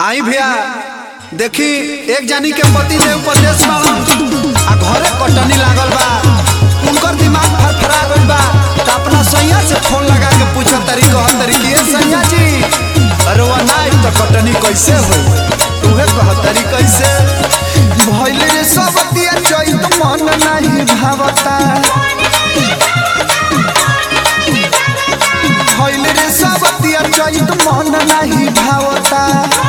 आई भैया देखी एक जानी के पति देव परदेश बाड़न आ घरे कटनी लागल बा उनकर दिमाग फरफरा गइल बा त अपना सैया से फोन लगा के पूछो तरी कह तरी कि ए सैया जी अरे वो ना तो कटनी कैसे होई तुहे कह तरी कैसे भइल रे सब दिया चैत मन नाही भावता भइल रे सब दिया चैत मन नाही भावता